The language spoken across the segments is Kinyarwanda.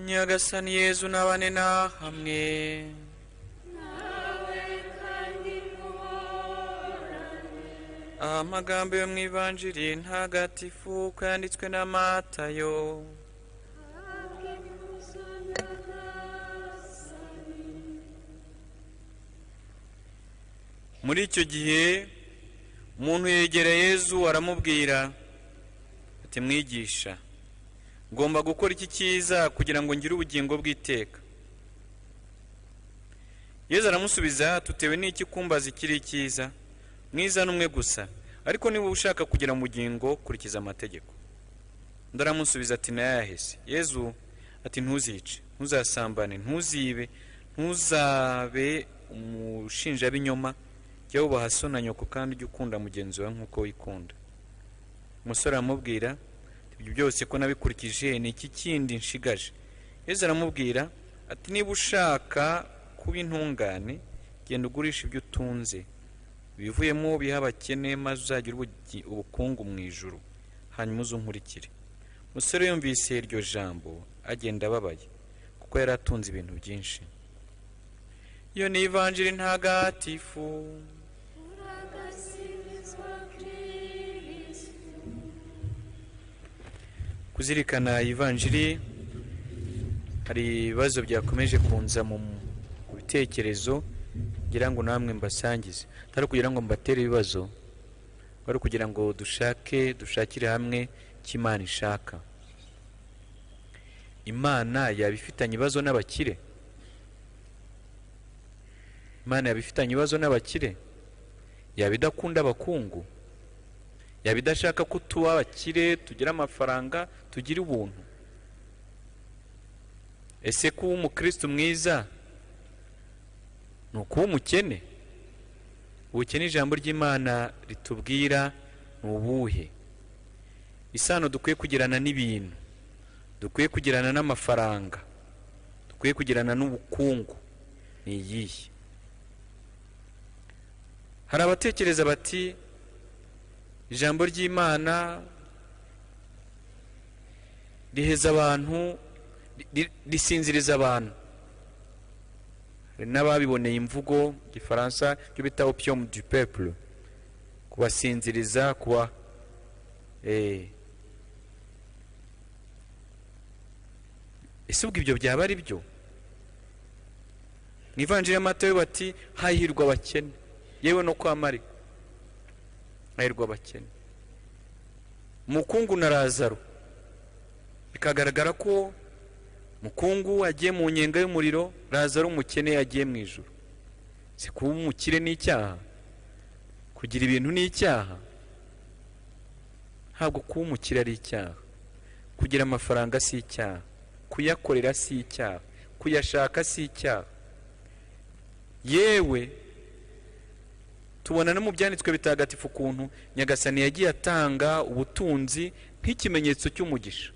nyagasani yezu n'abane na hamwe amagambo yo mu ivanjiri ntagatifu uko yanditswe na matayo muri icyo gihe umuntu yegera yezu aramubwira ati mwigisha ngomba gukora iki cyiza kugira ngo ngire ubugingo bw'iteka yezu aramusubiza tutewe n'iki kumbaza ikiri icyiza mwiza n'umwe gusa ariko niba ushaka kugira mu bugingo kurikiza amategeko undi aramusubiza ati nayahese yezu ati ntuzice ntuzasambane ntuzibe ntuzabe umushinjabinyoma jya wubaha so na nyoko kandi ujye ukunda mugenzi wawe nk'uko wikunda umusore aramubwira ibyo byose ko nabikurikije ni iki kindi nshigaje yezu aramubwira ati niba ushaka kuba intungane genda ugurisha ibyo utunze ibivuyemo biha abakene maze uzagire ubugi- ubukungu mu ijuru hanyuma uze unkurikire umusore yumvise iryo jambo agenda ababaye kuko yari atunze ibintu byinshi iyo ni ivanjiri ntagatifu kuzirikana ivanjiri hari ibibazo byakomeje kunza mu mu bitekerezo kugira ngo namwe mbasangize atari kugira ngo mbatere ibibazo ari kugira ngo dushake dushakire hamwe icyo imana ishaka imana yaba ifitanye ibibazo n'abakire imana yaba ifitanye ibibazo n'abakire yaba idakunda abakungu yaba idashaka ko tuba abakire tugira amafaranga tugira ubuntu ese kuba umukristo mwiza ni ukuba umukene ubukene ijambo ry'imana ritubwira ni ubuhe isano dukwiye kugirana n'ibintu dukwiye kugirana n'amafaranga dukwiye kugirana n'ubukungu ni iyihe hari abatekereza bati ijambo ry'imana riheza abantu ri- risinziriza abantu hari n'ababiboneye imvugo mu gifaransa cyo bita opium du peuple kubasinziriza kuba eh. ese ubwo ibyo byaba ari byo mu ivanjiri y'amatayo bati hahirwa abakene yewe no kwa marika hahirwa abakene mukungu na razaro bikagaragara ko mukungu agiye mu nyenga y'umuriro razaro umukene yagiye mu ijoro si kuba umukire n'icyaha kugira ibintu n'icyaha ntabwo kuba umukire ari icyaha kugira amafaranga si icyaha kuyakorera si icyaha kuyashaka si icyaha yewe tubona no mu byanditswe bitagatifu ukuntu nyagasani yagiye atanga ubutunzi nk'ikimenyetso cy'umugisha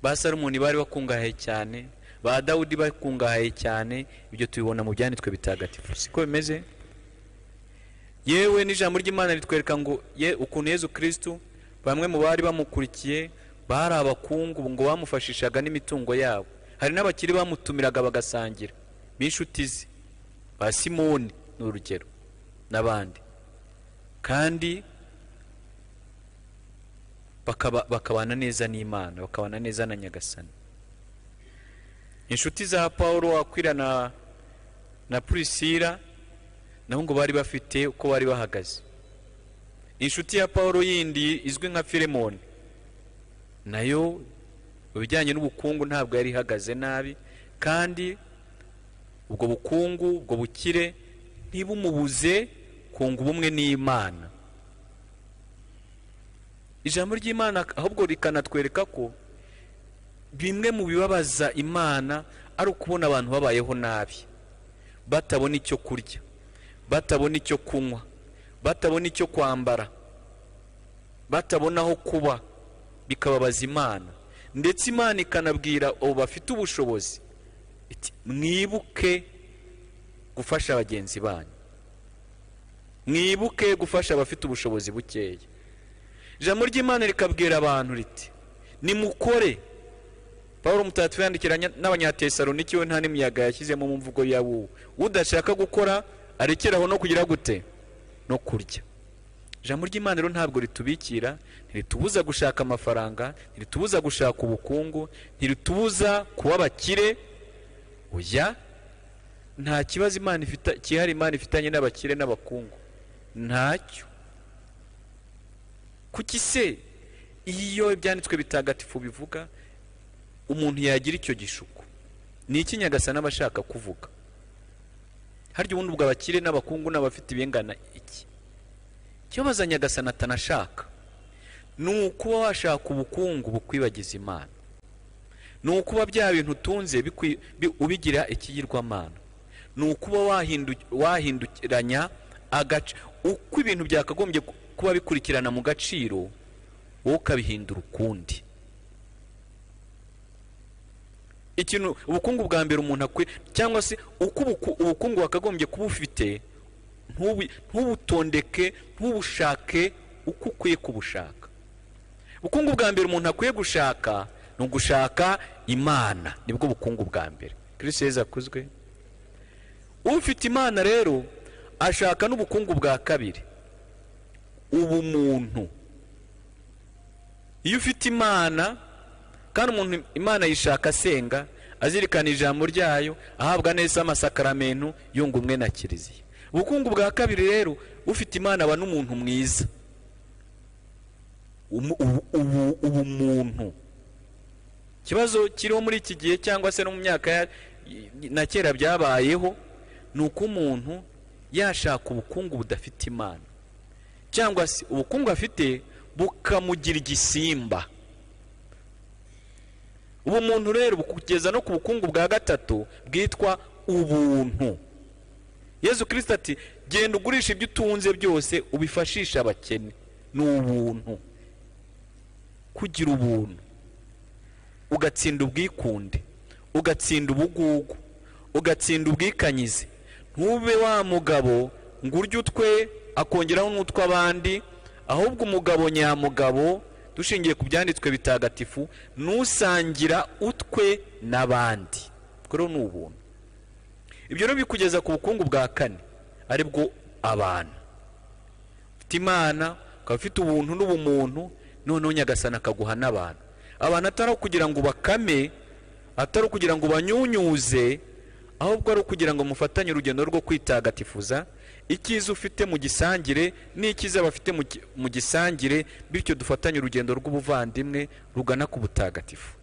ba salomoni bari bakungahaye cyane ba dawudi bakungahaye cyane ibyo tubibona mu byanditswe bitagatifu siko bimeze yewe n'ijambo ry'imana ritwereka ngo ye ukuntu yezu kirisitu bamwe mu bari bamukurikiye bari abakungu ngo bamufashishaga n'imitungo yabo hari n'abakiri bamutumiraga bagasangira b'inshuti ze ba simoni ni urugero n'abandi kandi bakaba- bakabana neza n'imana bakabana neza na nyagasani inshuti za paul wakwira na na purisira nabo ngo bari bafite uko bari bahagaze inshuti ya paul yindi izwi nka filemoni nayo mu bijyanye n'ubukungu ntabwo yari ihagaze nabi kandi ubwo bukungu ubwo bukire ntibumubuze kunga ubumwe n'imana ijambo ry'imana ahubwo rikanatwereka ko bimwe mu bibabaza imana ari ukubona abantu babayeho nabi batabona icyo kurya batabona icyo kunywa batabona icyo kwambara batabona aho kuba bikababaza imana ndetse imana ikanabwira abo bafite ubushobozi iti mwibuke gufasha bagenzi banyu mwibuke gufasha abafite ubushobozi bukeya ijambo ry'imana rikabwira abantu riti nimukore pawulo umutagatifu yandikira nya- n'abanyatesaloniki we nta n'imiyaga yashyizemo mu mvugo ya wuwe udashaka gukora arekeraho no kugira gute no kurya ijambo ry'imana rero ntabwo ritubikira ntiritubuza gushaka amafaranga ntiritubuza gushaka ubukungu ntiritubuza kuba abakire oya nta kibazo imana ifita kihari imana ifitanye n'abakire n'abakungu ntacyo kuki se iyo ibyanditswe bitagatifu bivuga umuntu yagira icyo gishuko ni iki nyagasani aba ashaka kuvuga harya ubundi ubwo abakire n'abakungu n'abafite ibingana iki ikibabaza nyagasani atanashaka ni ukuba washaka ubukungu bukwibagiza imana ni ukuba bya bintu utunze bikwi- bi- ubigira ikiyirwamana ni ukuba wahindu- wahindukiranya agace uko ibintu byakagombye ku- kuba bikurikirana mu gaciro wowe ukabihindura ukundi ikintu ubukungu bwa mbere umuntu akwiye cyangwa se uko ubuku- ubukungu wakagombye kuba ufite ntubu- ntubutondeke ntubushake uko ukwiye kubushaka ubukungu bwa mbere umuntu akwiye gushaka ni ugushaka imana nibwo bukungu bwa mbere kirisi yezu akuzwe ufite imana rero ashaka n'ubukungu bwa kabiri ubumuntu iyo ufite imana kandi umuntu imana yishaka asenga azirikana ijambo ryayo ahabwa neza amasakaramentu yunga umwe na kiliziya ubukungu bwa kabiri rero ufite imana aba n'umuntu mwiza Umu- ubu- ubu- ubumuntu ikibazo kiriho muri iki gihe cyangwa se no mu myaka ya- na kera byabayeho ni uko umuntu yashaka ubukungu budafite imana cyangwa se ubukungu afite bukamugira igisimba ubu muntu rero bukugeza no ku bukungu bwa gatatu bwitwa ubuntu yezu kirisita ati genda ugurisha ibyo utunze byose ubifashishe abakene ni ubuntu kugira ubuntu ugatsinda ubwikunde ugatsinda ubugugu ugatsinda ubwikanyize ntube wa mugabo ngo urye utwe akongeraho n'utw'abandi ahubwo umugabo nyamugabo dushingiye ku byanditswe bitagatifu nusangira utwe n'abandi ubwo rero ni ubuntu ibyo rero bikugeza ku bukungu bwa kane ari bwo abantu ufite imana ukaba ufite ubuntu n'ubumuntu noneho nyagasani akaguha n'abantu abantu atari ukugira ngo bakame atari ukugira ngo banyunyuze ahubwo ari ukugira ngo mufatanye urugendo rwo kwitagatifuza icyiza ufite mu gisangire n'icyiza bafite mu gi- mu gisangire bityo dufatanye urugendo rw'ubuvandimwe rugana ku butagatifu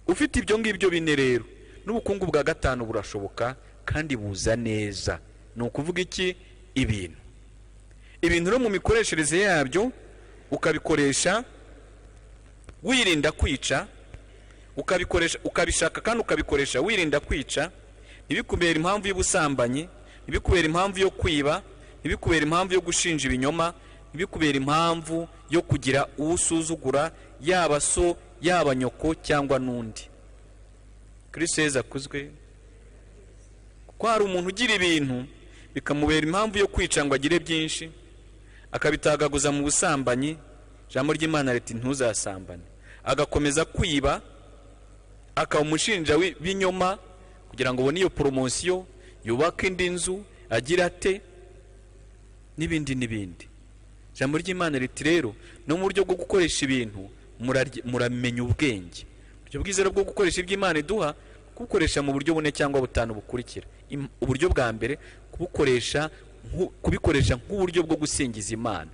ufite ibyo ngibyo bine rero n'ubukungu bwa gatanu burashoboka kandi buza neza ni ukuvuga iki ibintu ibintu rero mu mikoreshereze yabyo ukabikoresha wirinda kwica ukabikoresha ukabishaka kandi ukabikoresha wirinda kwica ntibikubera impamvu y'ubusambanyi ntibikubera impamvu yo kwiba ntibikubera impamvu yo gushinja ibinyoma ntibikubera impamvu yo kugira uwo usuzugura yaba so yaba nyoko cyangwa n'undi kristo yezu akuzwe kuko hari umuntu ugira ibintu bikamubera impamvu yo kwica ngo agire byinshi akabitagaguza mu busambanyi ijambo ry'imana riti ntuzasambane agakomeza kwiba akaba umushinja wi- w'inyoma kugira ngo ubone iyo poromosiyo yubake indi nzu agira ate n'ibindi n'ibindi ijambo ry'imana riti rero no mu buryo bwo gukoresha ibintu murarye- muramenya ubwenge uburyo bwiza rero bwo gukoresha iby'imana iduha kubukoresha mu buryo bune cyangwa butanu bukurikira Im- uburyo bwa mbere kubukoresha nku- kubikoresha nk'uburyo bwo gusingiza imana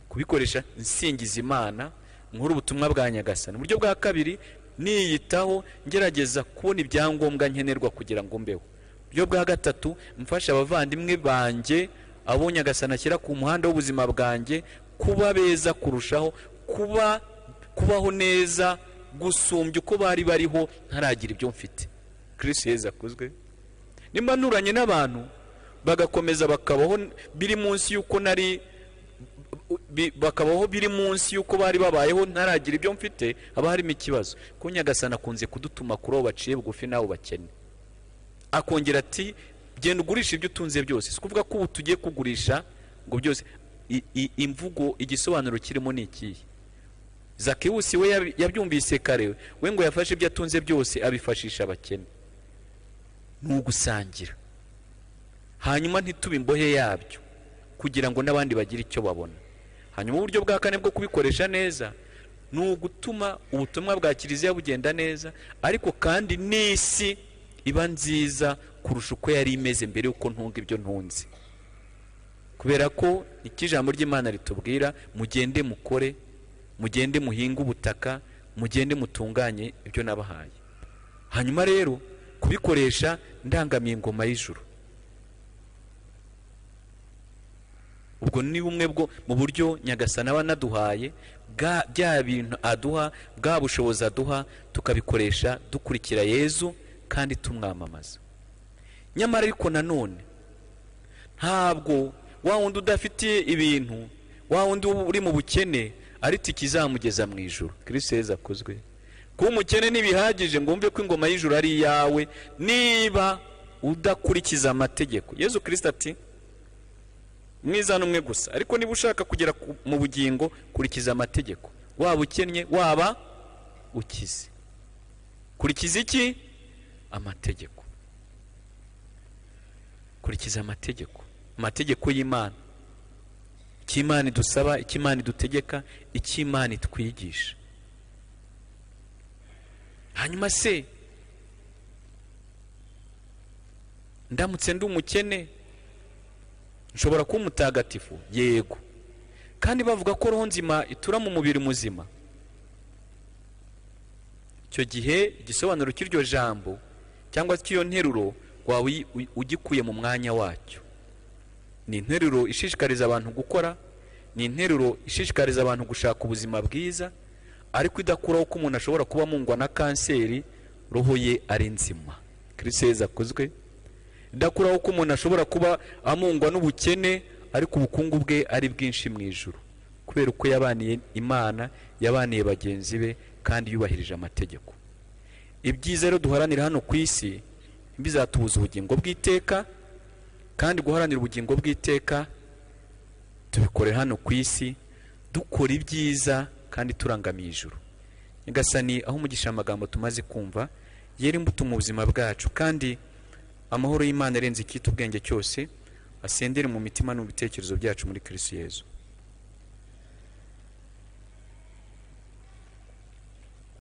kubikoresha nsingiza imana nkuru ubutumwa bwa nyagasani uburyo bwa kabiri niyitaho ngerageza kubona ibyangombwa nkenerwa kugira ngo mbeho uburyo bwa gatatu mfasha abavandimwe banjye abo nyagasani ashyira ku muhanda w'ubuzima bwanjye kuba beza kurushaho kuba kubaho neza gusumbya uko bari bariho ntaragira ibyo mfite kirisi heza akuzwe nimba nturanye n'abantu bagakomeza bakabaho biri munsi y'uko nari bi- bakabaho biri munsi y'uko bari babayeho ntaragira ibyo mfite haba harimo ikibazo kuko nyagasani akunze kudutuma kuri abo baciye bugufi n'abo bakene akongera ati genda ugurisha ibyo utunze byose si ukuvuga ko ubu tugiye kugurisha ngo byose I- i- imvugo igisobanuro kirimo ni ikihe zakewusi we yabi- yabyumvise kare we ngo yafashe ibyo atunze byose abifashisha abakene ni ugusangira hanyuma ntitube imbohe yabyo kugira ngo n'abandi bagire icyo babona hanyuma uburyo bwa kane bwo kubikoresha neza ni ugutuma ubutumwa bwa kiliziya bugenda neza ariko kandi n'isi iba nziza kurusha uko yari imeze mbere y'uko ntunga ibyo ntunze kubera ko icyo ijambo ry'imana ritubwira mugende mukore mugende muhinge ubutaka mugende mutunganye ibyo nabahaye hanyuma rero kubikoresha ndangamiye ingoma y'ijuru ubwo ni bumwe bwo mu buryo nyagasana aba anaduhaye bwa- bya bintu aduha bwa bushobozi aduha tukabikoresha dukurikira yezu kandi tumwamamaza nyamara ariko nanone ntabwo wa wundi udafitiye ibintu wa wundi uri mu bukene ariko ikizamugeza mu ijoro kirisiyeze heza akozwe kuba umukene ntibihagije ngo wumve ko ingoma y'ijoro ari iyawe niba udakurikiza amategeko yezu kirisita ati mwiza n'umwe gusa ariko niba ushaka kugera ku- mu bugingo kurikiza amategeko waba ukennye waba ukize kurikiza iki amategeko kurikiza amategeko amategeko y'imana icyo imana idusaba icyo imana idutegeka icyo imana itwigisha hanyuma se ndamutse ndi umukene nshobora kuba umutagatifu yego kandi bavuga ko roho nzima itura mu mubiri muzima icyo gihe igisobanuro cy'iryo jambo cyangwa se cy'iyo nteruro waba uyi- u- ugikuye mu mwanya wacyo ni interuro ishishikariza abantu gukora ni interuro ishishikariza abantu gushaka ubuzima bwiza ariko idakuraho ko umuntu ashobora kuba amungwa na kanseri roho ye ari nzima kiriseza akozwe idakuraho ko umuntu ashobora kuba amungwa n'ubukene ariko ubukungu bwe ari bwinshi mu ijuru kubera uko yabaniye imana yabaniye bagenzi be kandi yubahirije amategeko ibyiza rero duharanira hano ku isi bizatubuza ubugingo bw'iteka kandi guharanira ubugingo bw'iteka tubikore hano ku isi dukora ibyiza kandi turangamiye ijuru nyagasani aho umugisha amagambo tumaze kumva yera imbuto mu buzima bwacu kandi amahoro y'imana arenze icyita ubwenge cyose asendere mu mitima no mu bitekerezo byacu muri kirisiyezu